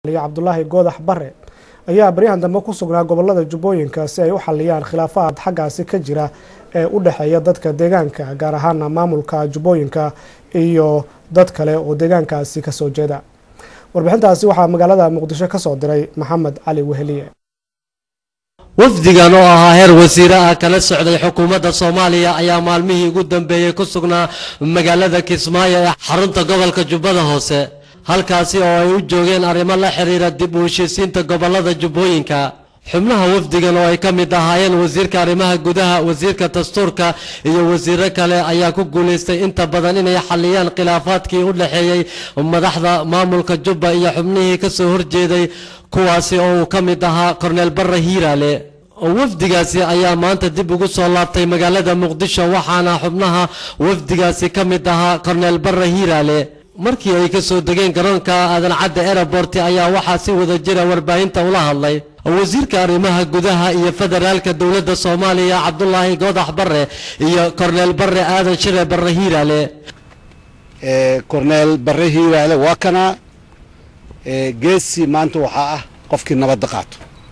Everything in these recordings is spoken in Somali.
cabdulaahi goodax bare ayaa baryahan dambe ku sugnaa gobolada jubbooyinka si ay u xaliyaan khilaafaad xaggaasi ka jira ee u dhexeeya dadka deegaanka gaar ahaana maamulka jubbooyinka iyo dad kale oo deegaankaasi kasoo jeeda warbixintaasi waxaa magaalada muqdisho kasoo diray maxamed cali weheliye wafdigan oo ahaa heer wasiire ah kala socday xukuumadda soomaaliya ayaa maalmihii ugu dambeeyey ku sugnaa magaalada kismaayo ee xarunta gobolka jubbada hoose halkaasi oo ay u joogeen arrimo la xiriira dib u heshiisiinta gobolada jubbooyinka xubnaha wafdigan oo ay ka mid ahaayeen wasiirka arrimaha gudaha wasiirka dastuurka iyo wasiiro kale ayaa ku guulaystay inta badan inay xaliyaan khilaafaadkii u dhexeeyey madaxda maamulka jubba iyo xubnihii ka soo horjeeday kuwaasi oo uu ka mid ahaa korneel barre hiiraale wafdigaasi ayaa maanta dib ugu soo laabtay magaalada muqdisho waxaana xubnaha wafdigaasi ka mid ahaa korneel barre hiiraale markii ay ka soo degeen garoonka aadan cadde airport ayaa waxaa si wada jira warbaahinta ula hadlay wasiirka arrimaha gudaha iyo federaalka dowladda soomaaliya cabdulaahi goodax bare iyo korneel bare aadan shire bare hiiraale korneel bare hiiraale waa kanaa geesi maanta waxaa ah qofkii nabadda qaato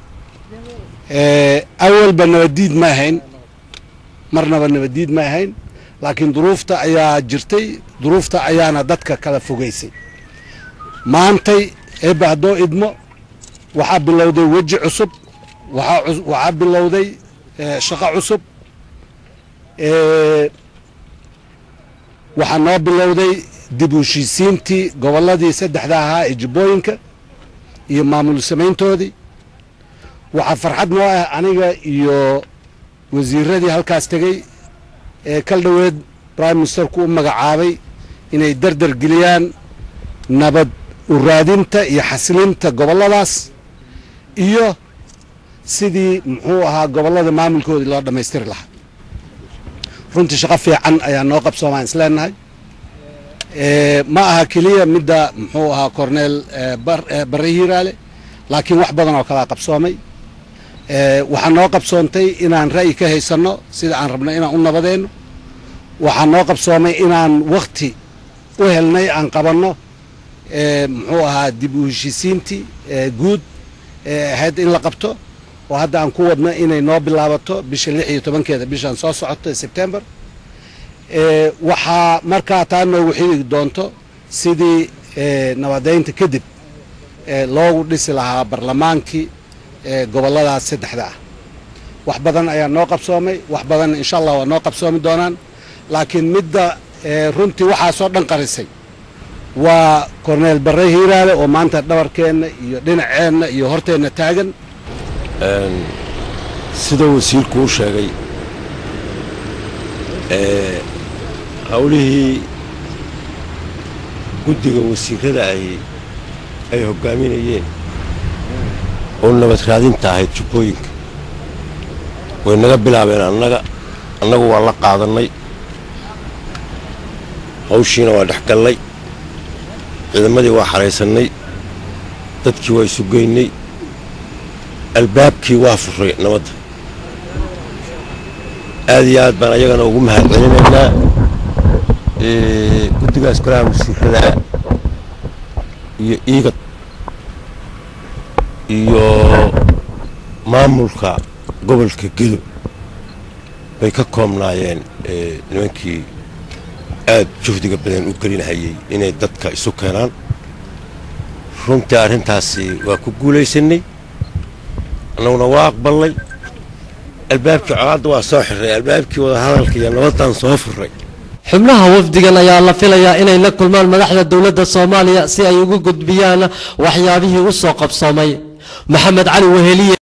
awalba nabaddiid ma ahayn marnaba nabaddiid ma ahayn laakiin duruufta ayaa jirtay duruufta ayaana dadka kala fogaysay maantay eebba haddoo idmo waxaa bilowday weji cusub waxaa bilowday shaqo cusub waxaa noo bilowday dib u heshiisiintii gobolladii saddexda ahaa ee jubbooyinka iyo maamul samayntoodii waxaa farxad noo ah aniga iyo wasiiradii halkaas tegey ee kal dhoweed prime ministerku u magacaabay inay dardar geliyaan nabad u raadinta iyo xasilinta gobolladaas iyo sidii muxuu ahaa gobollada maamulkoodii loo dhammaystiri lahaa runtii shaqo fiican ayaa noo qabsoomaan isleenahay ma aha keliya midda muxuu ahaa corneel barre hiiraale laakiin wax badan oo kalaa qabsoomay waxaa noo qabsoontay inaan ra'yi ka haysanno sida aan rabno inaan u nabadeenno waxaa noo qabsoomay inaan wakhti u helnay aan qabanno muxuu ahaa dib u heshiisiintii guud ee ahayd in la qabto oo hadda aan ku wadno inay noo bilaabato bisha lix iyo tobankeeda bishaan soo socoto sebtembar waxaa markaa taa noogu xigi doonto sidii nabadaynta kadib loogu dhisi lahaa barlamaankii gobolladaas saddexda ah wax badan ayaa noo qabsoomay wax badan insha allah waa noo qabsoomi doonaan laakiin midda runtii waxaasoo dhan qarisay waa korneel barre hiiraale oo maanta dhabarkeenna iyo dhinaceenna iyo horteenna taagan sida wasiirku u sheegay howlihii guddiga wasiirada ay ay hoggaaminayeen oo nabad raadinta ahayd jubbooyinka way naga bilaabeen annaga annagu waa la qaadannay hawshiina waa dhex gallay ciidamadii waa xaraysannay dadkii waa isugeynay albaabkii waa furay nabadda aad iyo aad baan ayagana ugu mahad celinaynaa guddigaas golaha wasiiradaa iyo iigad iyo maamulka gobolka gedo bay ka koobnaayeen nimankii aad juhdiga badan u gelinahayey inay dadka isu keenaan runtii arrintaasi waa ku guulaysanay annaguna waa aqbalnay albaabkii colaadda waa soo xirray albaabkii wadahadalka iyo nabaddaan soo furray xubnaha wafdigan ayaa la filayaa inay la kulmaan madaxda dowladda soomaaliya si ay ugu gudbiyaan waxyaabihii u soo qabsoomay maxamed cali weheliye